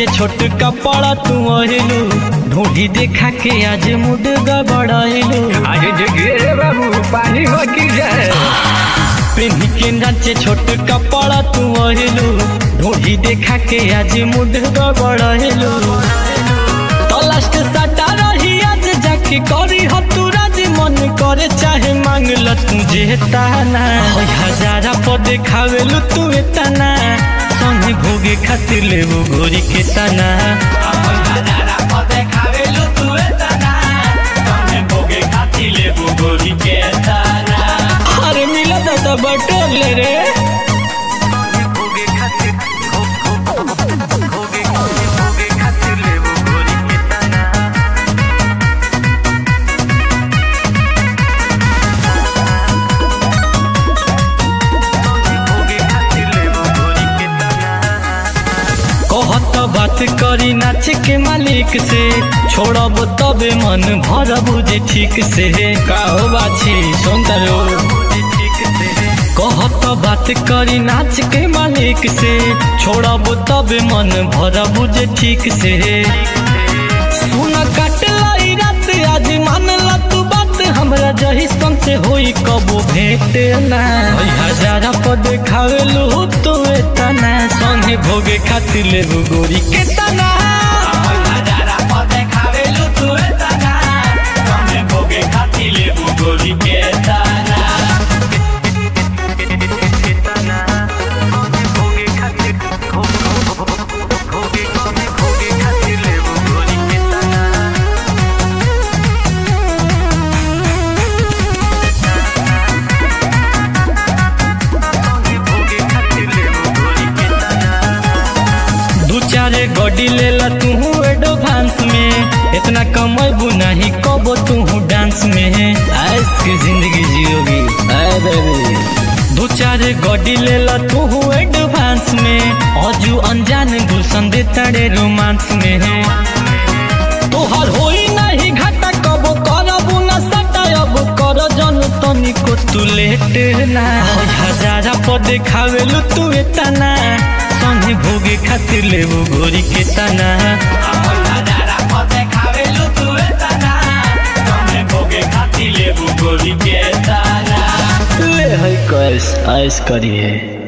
नाचे छोट कपड़ा तू अहिलू ढूंढी देखा के आज मुड गबड़ाइलू आज जगिए रे बाबू पानी हो की जाए पेन्ही के नाचे छोट कपड़ा तू अहिलू ढूंढी देखा के आज मुड गबड़ाइलू तो लास्ट सटा रही आज जाके करी हो तू राजी मन करे चाहे मांग ल तुझे ताना होय हजारा पर देखावेलू तू एतना संगे भोगे खातिर लेबू गोरी के ताना होय हजारा पर देखावेलू तू एतना संगे भोगे खातिर लेबू गोरी के ताना अरे मिला दादा बटोर ले रे भोगे खातिर भोगे भोगे खातिर लेबू गोरी के ताना कहत बात करी नाच के मालिक से छोड़ब तबे मन भरब जे ठीक से का हो बाछी सुंदर कहत बात करी नाच के मालिक से छोड़ब तबे मन भरब जे ठीक से सुन काट लाई रात आज मान ला तू बात हमरा जही सन से होई कबो भेट ना ओई हजारा पर देखावेलू तू एतना संगे भोगे खातिर लेबू गोरी के तना ओई हजारा पर देखावेलू तू एतना संगे भोगे खातिर लेबू गोरी के तना भोगे खातिर भोगे भोगे खातिर लेबू गोरी के तना दू चार गड्डी ले ला तू एडवांस में इतना कमैबू नहीं कबो तू डांस में ऐस की जिंदगी जियोगी अरे दू चार गड्डी ले ला तू एडवांस में अजू अनजान गुलशन दे तड़े रोमांस में तोहर होई नहीं घाटा कबो करबू ना सटा अब कर जन तनिको तू लेट ना होय हजारा पर देखावेलू तू एतना संगे भोगे खातिर लेबू गोरी के तना होय हजारा पर देखावेलू तू एतना संगे भोगे खातिर लेबू गोरी के तना ले है कैस ऐस करिए